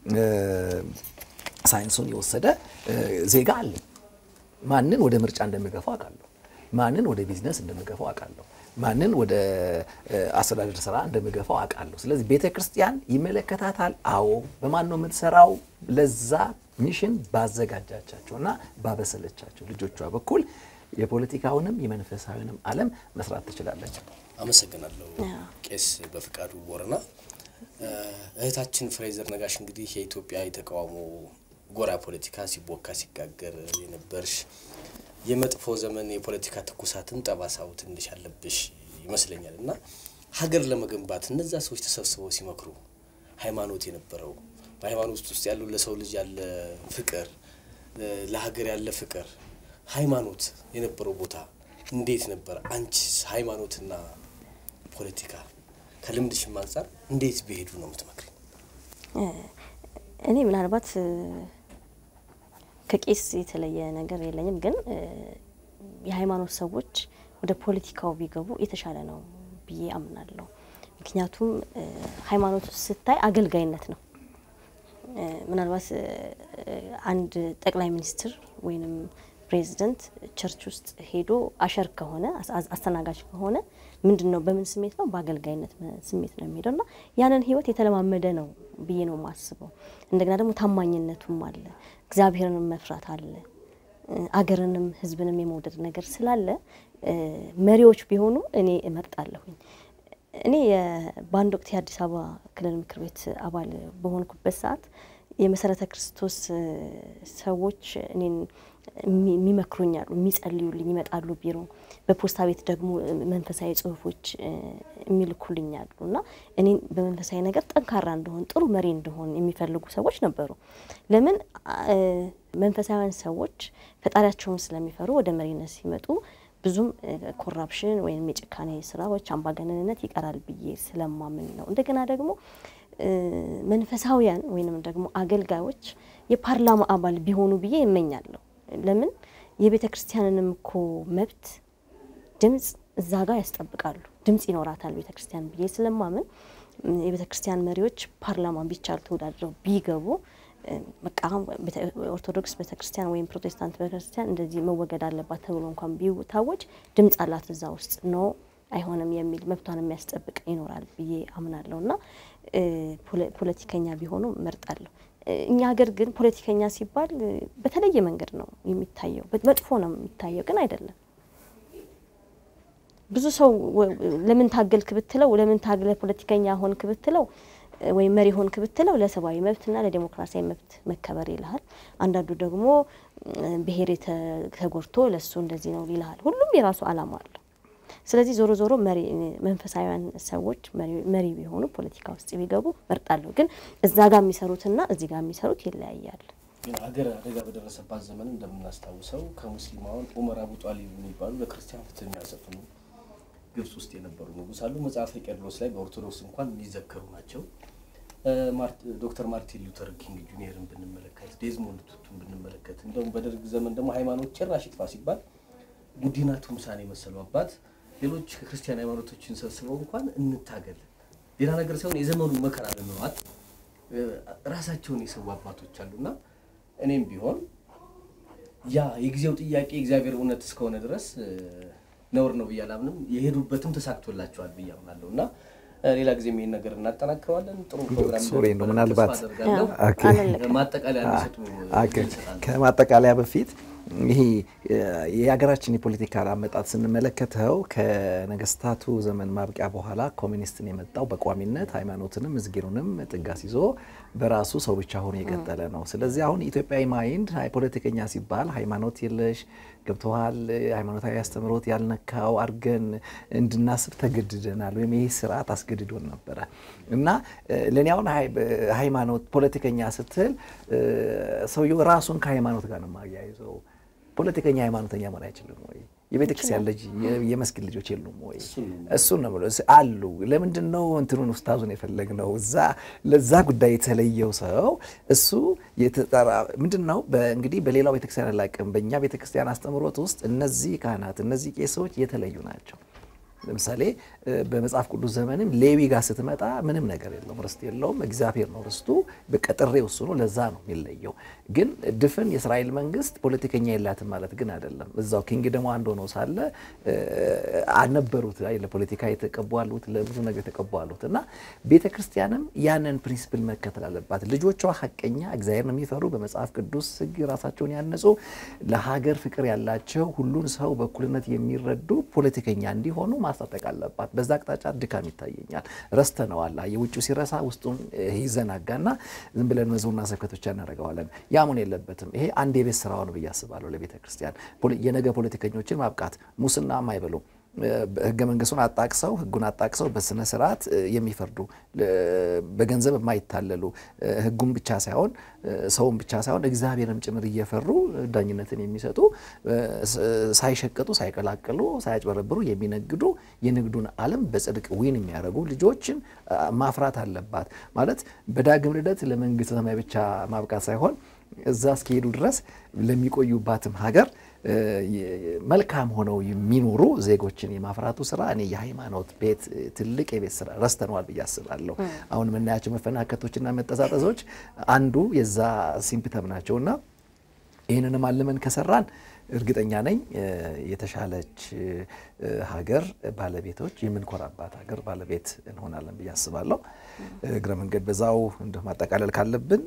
ሳይንሱን የወሰደ ዜጋ አለ። ማንን ወደ ምርጫ እንደምገፋው አውቃለሁ። ማንን ወደ ቢዝነስ እንደምገፋው አውቃለሁ። ማንን ወደ አስተዳደር ስራ እንደምገፋው አውቃለሁ። ስለዚህ ቤተ ክርስቲያን ይመለከታታል። አዎ። በማን ነው የምትሰራው? ለዛ ሚሽን ባዘጋጃቻቸውና ባበሰለቻቸው ልጆቿ በኩል የፖለቲካውንም የመንፈሳዊንም ዓለም መስራት ትችላለች። አመሰግናለሁ ቄስ በፍቃዱ ቦረና። እህታችን ፍሬዘር ነጋሽ እንግዲህ የኢትዮጵያ የተቃውሞ ጎራ ፖለቲካ ሲቦካ ሲጋገር የነበርሽ የመጥፎ ዘመን የፖለቲካ ትኩሳትን ጠባሳው ትንሽ ያለብሽ ይመስለኛል እና ሀገር ለመገንባት እነዛ ሰዎች ተሰብስበው ሲመክሩ ሃይማኖት የነበረው በሃይማኖት ውስጥ ያሉ ለሰው ልጅ ያለ ፍቅር፣ ለሀገር ያለ ፍቅር፣ ሃይማኖት የነበረው ቦታ እንዴት ነበር? አንቺስ ሃይማኖትና ፖለቲካ ከልምድሽም አንጻር እንዴት ቢሄዱ ነው የምትመክሪ? እኔ ምናልባት ከቄስ የተለየ ነገር የለኝም፣ ግን የሃይማኖት ሰዎች ወደ ፖለቲካው ቢገቡ የተሻለ ነው ብዬ አምናለሁ። ምክንያቱም ሃይማኖት ስታይ አገልጋይነት ነው። ምናልባት አንድ ጠቅላይ ሚኒስትር ወይንም ፕሬዚደንት ቸርች ውስጥ ሄዶ አሸር ከሆነ አስተናጋጅ ከሆነ ምንድን ነው በምን ስሜት ነው? በአገልጋይነት ስሜት ነው የሚሄደው እና ያንን ህይወት የተለማመደ ነው ብዬ ነው የማስበው። እንደገና ደግሞ ታማኝነቱም አለ፣ እግዚአብሔርንም መፍራት አለ፣ አገርንም ህዝብንም የመውደድ ነገር ስላለ መሪዎች ቢሆኑ እኔ እመርጣለሁኝ። እኔ በአንድ ወቅት የአዲስ አበባ ክልል ምክር ቤት አባል በሆንኩበት ሰዓት የመሰረተ ክርስቶስ ሰዎች እኔን የሚመክሩኛሉ፣ የሚጸልዩልኝ ይመጣሉ ቢሮ። በፖስታ ቤት ደግሞ መንፈሳዊ ጽሁፎች የሚልኩልኛሉ እና እኔን በመንፈሳዊ ነገር ጠንካራ እንደሆን ጥሩ መሪ እንደሆን የሚፈልጉ ሰዎች ነበሩ። ለምን መንፈሳዊያን ሰዎች ፈጣሪያቸውን ስለሚፈሩ ወደ መሪነት ሲመጡ ብዙም ኮራፕሽን ወይም የጭካኔ ስራዎች፣ አምባገነንነት ይቀራል ብዬ ስለማምን ነው። እንደገና ደግሞ መንፈሳዊያን ወይንም ደግሞ አገልጋዮች የፓርላማ አባል ቢሆኑ ብዬ ይመኛለሁ። ለምን የቤተ ክርስቲያንንም እኮ መብት ድምጽ እዛ ጋር ያስጠብቃሉ። ድምጽ ይኖራታል ቤተ ክርስቲያን ብዬ ስለማምን የቤተ ክርስቲያን መሪዎች ፓርላማ ቢቻል ተወዳድረው ቢገቡ በቃ ኦርቶዶክስ ቤተክርስቲያን ወይም ፕሮቴስታንት ቤተክርስቲያን እንደዚህ መወገድ አለባት ተብሎ እንኳን ቢታወጅ ድምጽ አላት እዛ ውስጥ ኖ አይሆንም የሚል መብቷን የሚያስጠብቅ ይኖራል ብዬ አምናለሁ እና ፖለቲከኛ ቢሆኑ መርጣለሁ። እኛ ሀገር ግን ፖለቲከኛ ሲባል በተለየ መንገድ ነው የሚታየው። መጥፎ ነው የሚታየው፣ ግን አይደለም። ብዙ ሰው ለምን ታገልክ ብትለው፣ ለምን ታግለ ፖለቲከኛ ሆንክ ብትለው ወይም መሪ ሆንክ ብትለው ለሰብአዊ መብትና ለዴሞክራሲያዊ መብት መከበር ይልሃል። አንዳንዱ ደግሞ ብሔር ተጎድቶ ለሱ እንደዚህ ነው ይልሃል። ሁሉም የራሱ አላማ አለው። ስለዚህ ዞሮ ዞሮ መንፈሳዊያን ሰዎች መሪ ቢሆኑ ፖለቲካ ውስጥ ቢገቡ መርጣለሁ። ግን እዛ ጋር የሚሰሩትና እዚህ ጋር የሚሰሩት ይለያያል። ግን ሀገር አደጋ በደረሰባት ዘመን እንደምናስታውሰው ከሙስሊም አሁን ኡመር አቡ ጧሊብ የሚባሉ ለክርስቲያን ፍትህ የሚያሰፍኑ ግብጽ ውስጥ የነበሩ ንጉስ አሉ። መጽሐፈ ቄርሎስ ላይ በኦርቶዶክስ እንኳን የሚዘከሩ ናቸው። ዶክተር ማርቲን ሉተር ኪንግ ጁኒየርን ብንመለከት፣ ዴዝሞንድ ቱቱን ብንመለከት፣ እንደውም በደርግ ዘመን ደግሞ ሃይማኖት ጭራሽ ይጥፋ ሲባል ጉዲና ቱምሳን የመሰሉ አባት ሌሎች ከክርስቲያን ሃይማኖቶችን ሰብስበው እንኳን እንታገል ሌላ ነገር ሳይሆን የዘመኑ መከራ ለመዋጥ ራሳቸውን የሰው አባቶች አሉና እኔም ቢሆን ያ የጊዜው ጥያቄ እግዚአብሔር እውነት እስከሆነ ድረስ ነውር ነው ብዬ አላምንም። የሄዱበትም ተሳክቶላቸዋል ብዬ አምናለሁ እና ሌላ ጊዜም ይሄን ነገር እናጠናክረዋለን። ጥሩ ፕሮግራም ሶሪ ነው ምናልባት ማጠቃለያ እንዲሰጡ ከማጠቃለያ በፊት ይሄ የሀገራችን የፖለቲካ አመጣጥ ስንመለከተው ከነገስታቱ ዘመን ማብቂያ በኋላ ኮሚኒስትን የመጣው በቋሚነት ሃይማኖትንም ምስጊኑንም ጥጋስ ይዞ በራሱ ሰው ብቻ ሆኖ የቀጠለ ነው። ስለዚህ አሁን ኢትዮጵያዊ ማይንድ ፖለቲከኛ ሲባል ሃይማኖት የለሽ ገብተዋል፣ ሃይማኖታዊ አስተምሮት ያልነካው አድርገን እንድናስብ ተገድደናል፣ ወይም ይህ ስርዓት አስገድዶን ነበረ እና ለእኔ አሁን ሃይማኖት ፖለቲከኛ ስትል ሰውየው ራሱን ከሃይማኖት ጋር ነው የማያይዘው። ፖለቲከኛ ሃይማኖተኛ መሆን አይችልም ወይ? የቤተ ክርስቲያን ልጅ የመስጊድ ልጆች የሉም ወይ? እሱን ነው ብሎ አሉ። ለምንድን ነው እንትኑን ውስታዙን የፈለግነው? እዛ ለዛ ጉዳይ የተለየው ሰው እሱ የተጠራ ምንድን ነው እንግዲህ በሌላው ቤተክርስቲያን አላውቅም። በእኛ ቤተክርስቲያን አስተምሮት ውስጥ እነዚህ ካህናት እነዚህ ቄሶች የተለዩ ናቸው። ለምሳሌ በመጽሐፍ ቅዱስ ዘመንም ሌዊ ጋር ስትመጣ ምንም ነገር የለውም፣ ርስት የለውም። እግዚአብሔር ነው ርስቱ። በቀጥሬው እሱ ነው። ለዛ ነው የሚለየው። ግን ድፍን የእስራኤል መንግስት ፖለቲከኛ የላትም ማለት ግን አይደለም። እዛው ኪንግደሙ አንድ ሆነው ሳለ አልነበሩት ለፖለቲካ የተቀቡ አሉት፣ ለብዙ ነገር የተቀቡ አሉት እና ቤተ ክርስቲያንም ያንን ፕሪንሲፕል መከተል አለባት። ልጆቿ ሀቀኛ እግዚአብሔርን የሚፈሩ በመጽሐፍ ቅዱስ ሕግ ራሳቸውን ያነጹ ለሀገር ፍቅር ያላቸው ሁሉን ሰው በእኩልነት የሚረዱ ፖለቲከኛ እንዲሆኑ ማስታጠቅ አለባት። በዛ አቅጣጫ ድካም ይታየኛል። ረስተነዋል። የውጭው ሲረሳ ውስጡን ይዘናጋና ዝም ብለን መዝሙርና ስብከት ብቻ እናደርገዋለን። ያሙን የለበትም። ይሄ አንድ የቤት ስራው ነው ብዬ አስባለሁ ለቤተ ክርስቲያን የነገ ፖለቲከኞችን ማብቃት ሙስና የማይበሉ ህገ መንግስቱን አጣቅሰው ህጉን አጣቅሰው በስነ ስርዓት የሚፈርዱ በገንዘብ የማይታለሉ ህጉን ብቻ ሳይሆን ሰውን ብቻ ሳይሆን እግዚአብሔርም ጭምር እየፈሩ ዳኝነትን የሚሰጡ ሳይሸቀጡ፣ ሳይቀላቅሉ፣ ሳያጭበረብሩ የሚነግዱ የንግዱን ዓለም በጽድቅ ዊን የሚያደርጉ ልጆችን ማፍራት አለባት። ማለት በዳግም ልደት ለመንግስተ ሰማይ ብቻ ማብቃት ሳይሆን እዛ እስኪሄዱ ድረስ ለሚቆዩባትም ሀገር መልካም ሆነው የሚኖሩ ዜጎችን የማፍራቱ ስራ እኔ የሃይማኖት ቤት ትልቅ የቤት ስራ ረስተነዋል ብዬ አስባለሁ። አሁን የምናያቸው መፈናከቶችና መጠሳጠሶች አንዱ የዛ ሲምፕተም ናቸውና ይህንንም አልመን ከሰራን እርግጠኛ ነኝ የተሻለች ሀገር ባለቤቶች የምንኮራባት ሀገር ባለቤት እንሆናለን ብዬ አስባለሁ። እግረ መንገድ በዛው እንደ ማጠቃለል ካለብን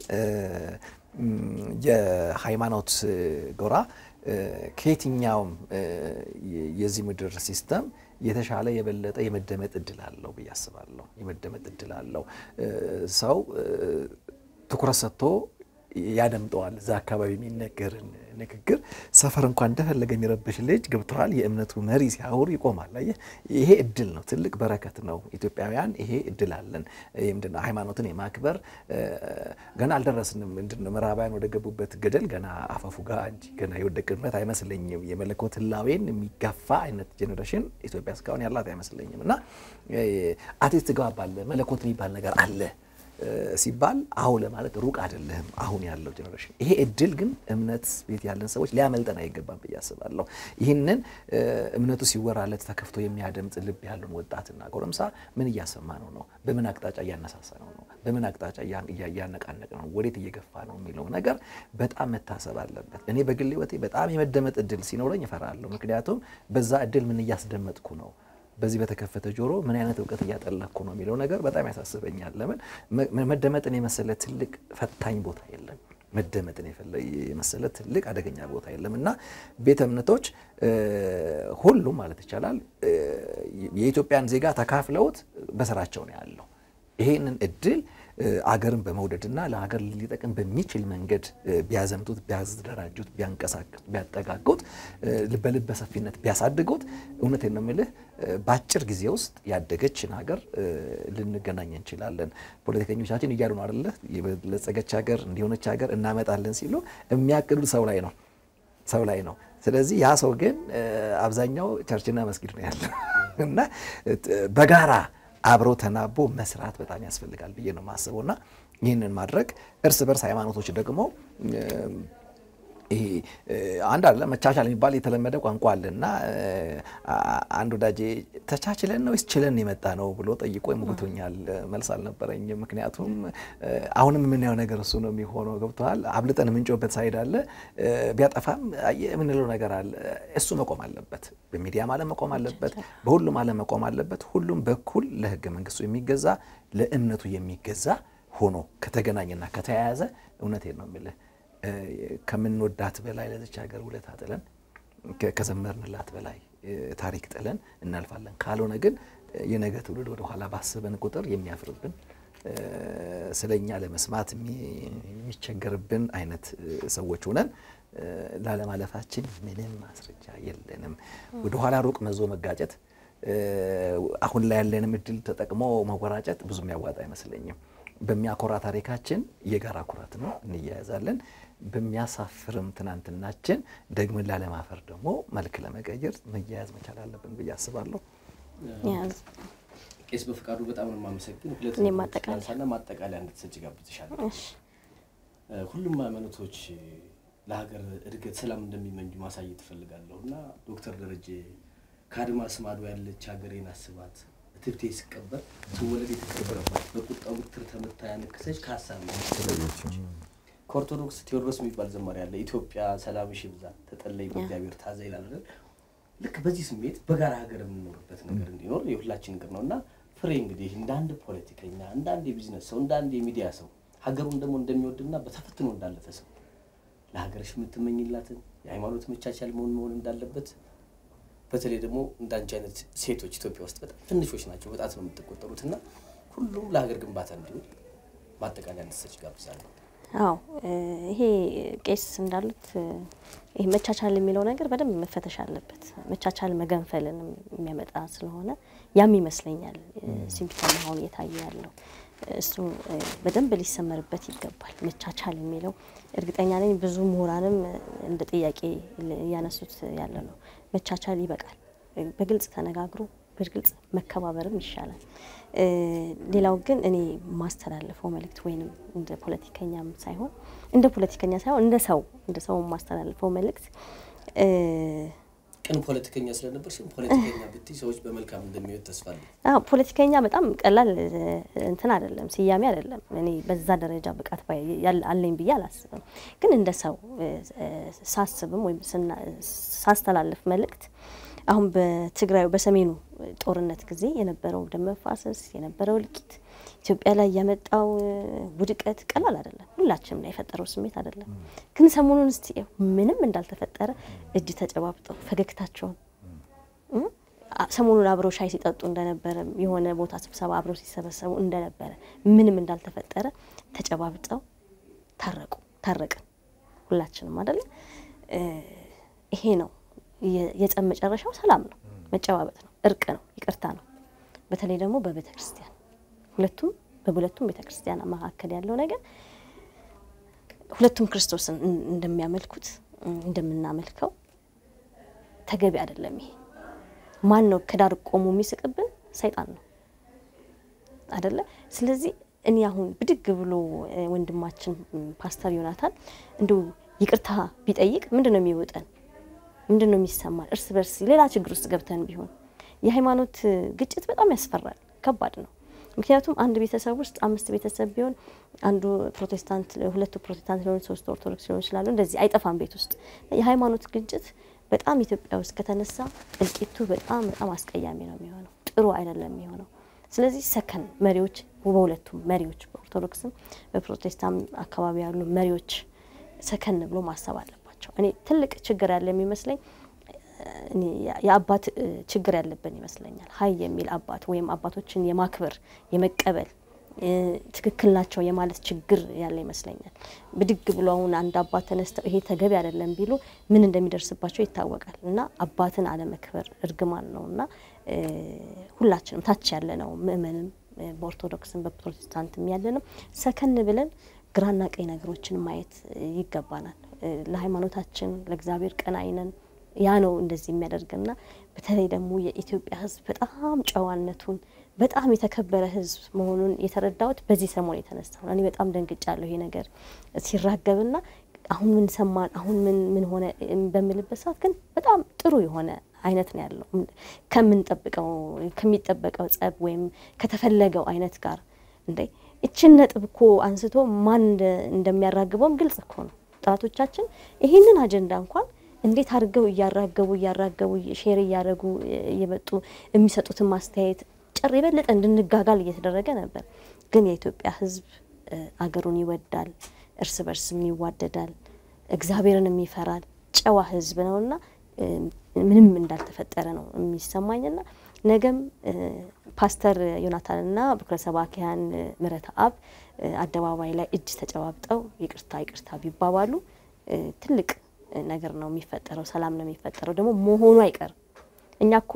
የሃይማኖት ጎራ ከየትኛውም የዚህ ምድር ሲስተም የተሻለ የበለጠ የመደመጥ እድል አለው ብዬ አስባለሁ። የመደመጥ እድል አለው። ሰው ትኩረት ሰጥቶ ያደምጠዋል። እዛ አካባቢ የሚነገርን ንግግር ሰፈር እንኳን እንደፈለገ የሚረብሽ ልጅ ገብተዋል። የእምነቱ መሪ ሲያወሩ ይቆማል። አየህ፣ ይሄ እድል ነው፣ ትልቅ በረከት ነው። ኢትዮጵያውያን ይሄ እድል አለን። ምንድነው ሃይማኖትን የማክበር ገና አልደረስንም። ምንድነው ምዕራባውያን ወደ ገቡበት ገደል ገና አፈፉ ጋር እንጂ ገና የወደቅንበት አይመስለኝም። የመለኮት ህላዌን የሚጋፋ አይነት ጄኔሬሽን ኢትዮጵያ እስካሁን ያላት አይመስለኝም። እና አቴስት ትገባባለ መለኮት የሚባል ነገር አለ ሲባል አሁ ለማለት ሩቅ አይደለህም። አሁን ያለው ጀኔሬሽን ይሄ እድል ግን እምነት ቤት ያለን ሰዎች ሊያመልጠን አይገባም ብዬ አስባለሁ። ይህንን እምነቱ ሲወራለት ተከፍቶ የሚያደምጥ ልብ ያለውን ወጣትና ጎረምሳ ምን እያሰማ ነው ነው? በምን አቅጣጫ እያነሳሳ ነው ነው? በምን አቅጣጫ እያነቃነቅ ነው? ወዴት እየገፋ ነው የሚለው ነገር በጣም መታሰብ አለበት። እኔ በግል ህይወቴ በጣም የመደመጥ እድል ሲኖረኝ እፈራለሁ። ምክንያቱም በዛ እድል ምን እያስደመጥኩ ነው በዚህ በተከፈተ ጆሮ ምን አይነት እውቀት እያጠለቅኩ ነው የሚለው ነገር በጣም ያሳስበኛል። ለምን መደመጥን የመሰለ ትልቅ ፈታኝ ቦታ የለም። መደመጥን የመሰለ ትልቅ አደገኛ ቦታ የለም እና ቤተ እምነቶች ሁሉም ማለት ይቻላል የኢትዮጵያን ዜጋ ተካፍለውት በስራቸው ነው ያለው። ይሄንን እድል አገርን በመውደድና ለሀገር ሊጠቅም በሚችል መንገድ ቢያዘምቱት፣ ቢያደራጁት፣ ቢያንቀሳቅሱት፣ ቢያጠጋጉት፣ በልበ ሰፊነት ቢያሳድጉት እውነቴን ነው የምልህ በአጭር ጊዜ ውስጥ ያደገችን ሀገር ልንገናኝ እንችላለን። ፖለቲከኞቻችን እያሉ ነው አይደለ? የበለጸገች ሀገር እንዲሆነች ሀገር እናመጣለን ሲሉ የሚያቅዱት ሰው ላይ ነው ሰው ላይ ነው። ስለዚህ ያ ሰው ግን አብዛኛው ቸርችና መስጊድ ነው ያለው እና በጋራ አብሮ ተናቦ መስራት በጣም ያስፈልጋል ብዬ ነው የማስበው እና ይህንን ማድረግ እርስ በርስ ሃይማኖቶች ደግሞ ይሄ አንድ አለ መቻቻል የሚባል የተለመደ ቋንቋ አለ እና አንድ ወዳጄ ተቻችለን ነው ወይስ ችለን የመጣ ነው ብሎ ጠይቆ ይሞግቶኛል። መልስ አልነበረኝም። ምክንያቱም አሁንም የምናየው ነገር እሱ ነው የሚሆነው። ገብተዋል። አብልጠን የምንጮበት ሳይድ አለ፣ ቢያጠፋም የምንለው ነገር አለ። እሱ መቆም አለበት። በሚዲያም ዓለም መቆም አለበት፣ በሁሉም ዓለም መቆም አለበት። ሁሉም በኩል ለህገ መንግስቱ የሚገዛ ለእምነቱ የሚገዛ ሆኖ ከተገናኘና ከተያያዘ እውነቴን ነው የምልህ ከምንወዳት በላይ ለዚች ሀገር ውለታ ጥለን ከዘመርንላት በላይ ታሪክ ጥለን እናልፋለን። ካልሆነ ግን የነገ ትውልድ ወደኋላ ባሰበን ቁጥር የሚያፍርብን ስለኛ ለመስማት የሚቸገርብን አይነት ሰዎች ሆነን ላለማለፋችን ምንም ማስረጃ የለንም። ወደኋላ ሩቅ መዞ መጋጨት፣ አሁን ላይ ያለንም እድል ተጠቅሞ መወራጨት ብዙ የሚያዋጣ አይመስለኝም። በሚያኮራ ታሪካችን የጋራ ኩራት ነው፣ እንያያዛለን። በሚያሳፍርም ትናንትናችን ደግመን ላለማፈር ደግሞ መልክ ለመቀየር መያያዝ መቻል አለብን ብዬ አስባለሁ። ቄስ በፍቃዱ በጣም ነው የማመሰግን። ሁለት እኔም ማጠቃለያ ሳና ማጠቃለያ እንድትሰጭ ጋብዝሻለሁ። ሁሉም ሃይማኖቶች ለሀገር እድገት ሰላም እንደሚመኙ ማሳየት እፈልጋለሁ እና ዶክተር ደረጀ ከአድማስ ማዶ ያለች ሀገሬን አስባት ትብቴ ሲቀበር ትወለድ የተከበረባት በቁጣው ብትር ተመታ ያነከሰች ከሀሳብ ከኦርቶዶክስ ቴዎድሮስ የሚባል ዘማሪ ያለ ኢትዮጵያ ሰላምሽ ይብዛ ተጠለይ በእግዚአብሔር ታዛ ይላል አይደል? ልክ በዚህ ስሜት በጋራ ሀገር የምንኖርበት ነገር እንዲኖር የሁላችን እቅድ ነው እና ፍሬ እንግዲህ እንደ አንድ ፖለቲከኛ፣ እንደ አንድ የቢዝነስ ሰው፣ እንደ አንድ የሚዲያ ሰው ሀገሩን ደግሞ እንደሚወድና በተፈትኖ እንዳለፈ ሰው ለሀገርሽ የምትመኝላትን የሃይማኖት መቻቻል መሆን መሆን እንዳለበት በተለይ ደግሞ እንዳንቺ አይነት ሴቶች ኢትዮጵያ ውስጥ በጣም ትንሾች ናቸው፣ በጣት ነው የምትቆጠሩት እና ሁሉም ለሀገር ግንባታ እንዲሆን ማጠቃለያ እንድትሰጪ ጋብዛለሁ። አዎ ይሄ ቄስ እንዳሉት ይሄ መቻቻል የሚለው ነገር በደንብ መፈተሽ አለበት። መቻቻል መገንፈልን የሚያመጣ ስለሆነ ያም ይመስለኛል ሲምፕተም አሁን እየታየ ያለው እሱ በደንብ ሊሰመርበት ይገባል። መቻቻል የሚለው እርግጠኛ ነኝ ብዙ ምሁራንም እንደ ጥያቄ እያነሱት ያለ ነው። መቻቻል ይበቃል። በግልጽ ተነጋግሮ በግልጽ መከባበርም ይሻላል። ሌላው ግን እኔ ማስተላለፈው መልእክት ወይንም እንደ ፖለቲከኛም ሳይሆን እንደ ፖለቲከኛ ሳይሆን እንደ ሰው እንደ ሰው ማስተላለፈው መልእክት ቅን ፖለቲከኛ ስለነበርሽ ፖለቲከኛ ብትይ ሰዎች በመልካም እንደሚወድ ተስፋ አለኝ። አዎ ፖለቲከኛ በጣም ቀላል እንትን አይደለም፣ ስያሜ አይደለም። እኔ በዛ ደረጃ ብቃት አለኝ ብዬ አላስብም። ግን እንደ ሰው ሳስብም ወይም ሳስተላልፍ መልእክት አሁን በትግራዩ በሰሜኑ ጦርነት ጊዜ የነበረው ደም መፋሰስ የነበረው እልቂት ኢትዮጵያ ላይ ያመጣው ውድቀት ቀላል አይደለም። ሁላችንም ላይ የፈጠረው ስሜት አይደለም። ግን ሰሞኑን እስቲ ምንም እንዳልተፈጠረ እጅ ተጨባብጠው ፈገግታቸውን ሰሞኑን አብረው ሻይ ሲጠጡ እንደነበረ የሆነ ቦታ ስብሰባ አብረው ሲሰበሰቡ እንደነበረ ምንም እንዳልተፈጠረ ተጨባብጠው ታረቁ ታረቅን ሁላችንም አይደለ? ይሄ ነው የጸብ መጨረሻው ሰላም ነው፣ መጨባበጥ ነው፣ እርቅ ነው፣ ይቅርታ ነው። በተለይ ደግሞ በቤተ ክርስቲያን ሁለቱም በሁለቱም ቤተ ክርስቲያን መካከል ያለው ነገር ሁለቱም ክርስቶስን እንደሚያመልኩት እንደምናመልከው ተገቢ አይደለም። ይሄ ማን ነው ከዳር ቆሞ የሚስቅብን? ሰይጣን ነው አይደለ? ስለዚህ እኔ አሁን ብድግ ብሎ ወንድማችን ፓስተር ዮናታን እንዲሁ ይቅርታ ቢጠይቅ ምንድን ነው የሚወጠን? ምንድን ነው የሚሰማን? እርስ በርስ ሌላ ችግር ውስጥ ገብተን ቢሆን የሃይማኖት ግጭት በጣም ያስፈራል፣ ከባድ ነው። ምክንያቱም አንድ ቤተሰብ ውስጥ አምስት ቤተሰብ ቢሆን አንዱ ፕሮቴስታንት፣ ሁለቱ ፕሮቴስታንት ሊሆኑ ሶስቱ ኦርቶዶክስ ሊሆኑ ይችላሉ። እንደዚህ አይጠፋም ቤት ውስጥ የሃይማኖት ግጭት በጣም ኢትዮጵያ ውስጥ ከተነሳ እልቂቱ በጣም በጣም አስቀያሚ ነው የሚሆነው፣ ጥሩ አይደለም የሚሆነው። ስለዚህ ሰከን መሪዎች በሁለቱም መሪዎች በኦርቶዶክስም በፕሮቴስታንት አካባቢ ያሉ መሪዎች ሰከን ብሎ ማሰብ አለባቸው። እኔ ትልቅ ችግር ያለ የሚመስለኝ የአባት ችግር ያለብን ይመስለኛል። ሀይ የሚል አባት ወይም አባቶችን የማክበር የመቀበል ትክክል ናቸው የማለት ችግር ያለ ይመስለኛል። ብድግ ብሎ አሁን አንድ አባት ተነስተው ይሄ ተገቢ አይደለም ቢሉ ምን እንደሚደርስባቸው ይታወቃል። እና አባትን አለመክበር እርግማን ነው እና ሁላችንም ታች ያለ ነው ምእመንም በኦርቶዶክስም በፕሮቴስታንትም ያለ ነው ሰከን ብለን ግራና ቀኝ ነገሮችን ማየት ይገባናል። ለሃይማኖታችን ለእግዚአብሔር ቀናኢ ነን። ያ ነው እንደዚህ የሚያደርግና በተለይ ደግሞ የኢትዮጵያ ሕዝብ በጣም ጨዋነቱን በጣም የተከበረ ሕዝብ መሆኑን የተረዳሁት በዚህ ሰሞን የተነሳ ነው። እኔ በጣም ደንግጫለሁ ይሄ ነገር ሲራገብና አሁን ምን ሰማን፣ አሁን ምን ምን ሆነ በምልበት ሰዓት ግን በጣም ጥሩ የሆነ አይነት ነው ያለው ከምንጠብቀው ከሚጠበቀው ጸብ ወይም ከተፈለገው አይነት ጋር እንዴ እችን ነጥብ እኮ አንስቶ ማን እንደሚያራግበውም ግልጽ እኮ ነው። ጠላቶቻችን ይህንን አጀንዳ እንኳን እንዴት አድርገው እያራገቡ እያራገቡ ሼር እያደረጉ እየመጡ የሚሰጡትን ማስተያየት ጭር የበለጠ እንድንጋጋል እየተደረገ ነበር። ግን የኢትዮጵያ ሕዝብ አገሩን ይወዳል፣ እርስ በርስም ይዋደዳል፣ እግዚአብሔርንም ይፈራል፣ ጨዋ ሕዝብ ነውና ምንም እንዳልተፈጠረ ነው የሚሰማኝና ነገም ፓስተር ዮናታንና ብኩረ ሰባኪያን ምሕረተ አብ አደባባይ ላይ እጅ ተጨባብጠው ይቅርታ ይቅርታ ቢባባሉ ትልቅ ነገር ነው የሚፈጠረው። ሰላም ነው የሚፈጠረው። ደግሞ መሆኑ አይቀርም። እኛ እኮ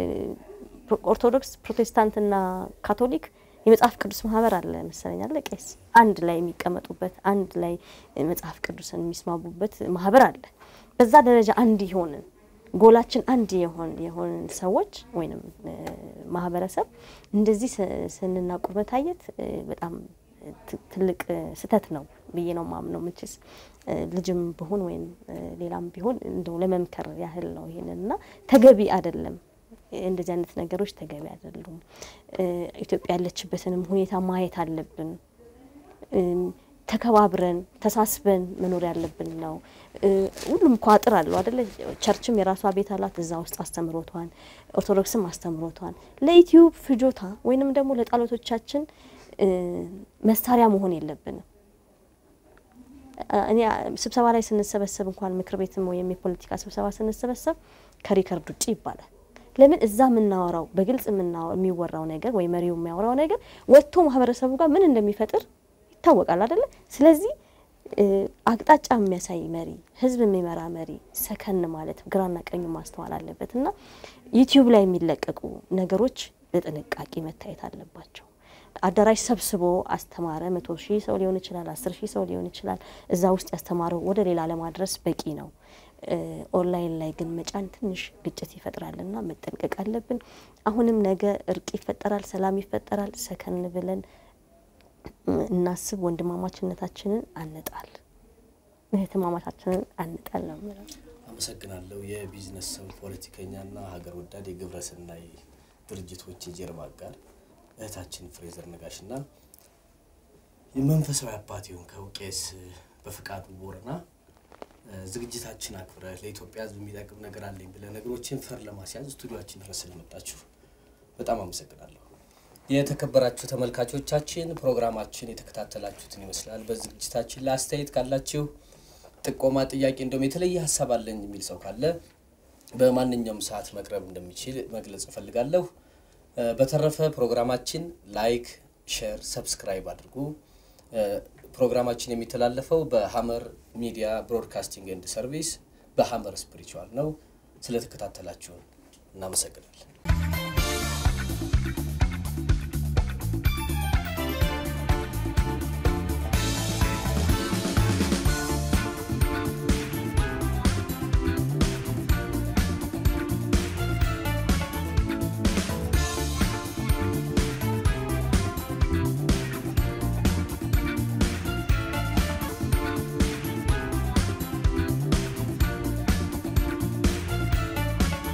ኦርቶዶክስ፣ ፕሮቴስታንትና ካቶሊክ የመጽሐፍ ቅዱስ ማህበር አለ መሰለኝ አለ ቄስ አንድ ላይ የሚቀመጡበት አንድ ላይ መጽሐፍ ቅዱስን የሚስማቡበት ማህበር አለ። በዛ ደረጃ አንድ የሆንን ጎላችን አንድ የሆን የሆንን ሰዎች ወይንም ማህበረሰብ እንደዚህ ስንናቁር መታየት በጣም ትልቅ ስህተት ነው ብዬ ነው ማምነው። ምችስ ልጅም ብሆን ወይም ሌላም ቢሆን እንደው ለመምከር ያህል ነው ይሄንን እና ተገቢ አይደለም። እንደዚህ አይነት ነገሮች ተገቢ አይደሉም። ኢትዮጵያ ያለችበትንም ሁኔታ ማየት አለብን። ተከባብረን ተሳስበን መኖር ያለብን ነው። ሁሉም እኮ አጥር አለው አደለ? ቸርችም የራሷ ቤት አላት። እዛ ውስጥ አስተምሮቷን፣ ኦርቶዶክስም አስተምሮቷን ለዩትዩብ ፍጆታ ወይንም ደግሞ ለጠላቶቻችን መሳሪያ መሆን የለብንም። እኔ ስብሰባ ላይ ስንሰበሰብ እንኳን ምክር ቤትም ወይም የፖለቲካ ስብሰባ ስንሰበሰብ ከሪከርድ ውጭ ይባላል ለምን እዛ የምናወራው በግልጽ የሚወራው ነገር ወይ መሪው የሚያወራው ነገር ወጥቶ ማህበረሰቡ ጋር ምን እንደሚፈጥር ይታወቃል አይደለ? ስለዚህ አቅጣጫ የሚያሳይ መሪ፣ ህዝብ የሚመራ መሪ ሰከን ማለት ግራና ቀኙ ማስተዋል አለበት እና ዩቲዩብ ላይ የሚለቀቁ ነገሮች በጥንቃቄ መታየት አለባቸው። አዳራሽ ሰብስቦ አስተማረ። መቶ ሺህ ሰው ሊሆን ይችላል፣ አስር ሺህ ሰው ሊሆን ይችላል። እዛ ውስጥ ያስተማረው ወደ ሌላ ለማድረስ በቂ ነው። ኦንላይን ላይ ግን መጫን ትንሽ ግጭት ይፈጥራልና መጠንቀቅ አለብን። አሁንም ነገ እርቅ ይፈጠራል፣ ሰላም ይፈጠራል። ሰከን ብለን እናስብ። ወንድማማችነታችንን አንጣል፣ እህትማማቻችንን አንጣል ነው የምለው። አመሰግናለሁ። የቢዝነስ ሰው ፖለቲከኛና ሀገር ወዳድ የግብረሰናይ ድርጅቶች የጀርባ አጋር እህታችን ፍሬዘር ነጋሽና የመንፈሳዊ አባት የሆንከው ቄስ በፍቃዱ ቦረና ዝግጅታችን አክብረህ ለኢትዮጵያ ሕዝብ የሚጠቅም ነገር አለኝ ብለህ ነገሮችን ፈር ለማስያዝ ስቱዲዮችን ድረስ ስለመጣችሁ በጣም አመሰግናለሁ። የተከበራችሁ ተመልካቾቻችን ፕሮግራማችን የተከታተላችሁትን ይመስላል። በዝግጅታችን ላይ አስተያየት ካላችሁ ጥቆማ፣ ጥያቄ እንደውም የተለየ ሀሳብ አለኝ የሚል ሰው ካለ በማንኛውም ሰዓት መቅረብ እንደሚችል መግለጽ እፈልጋለሁ። በተረፈ ፕሮግራማችን ላይክ፣ ሼር፣ ሰብስክራይብ አድርጉ። ፕሮግራማችን የሚተላለፈው በሀመር ሚዲያ ብሮድካስቲንግ ኤንድ ሰርቪስ በሀመር ስፒሪቹዋል ነው። ስለተከታተላችሁን እናመሰግናለን።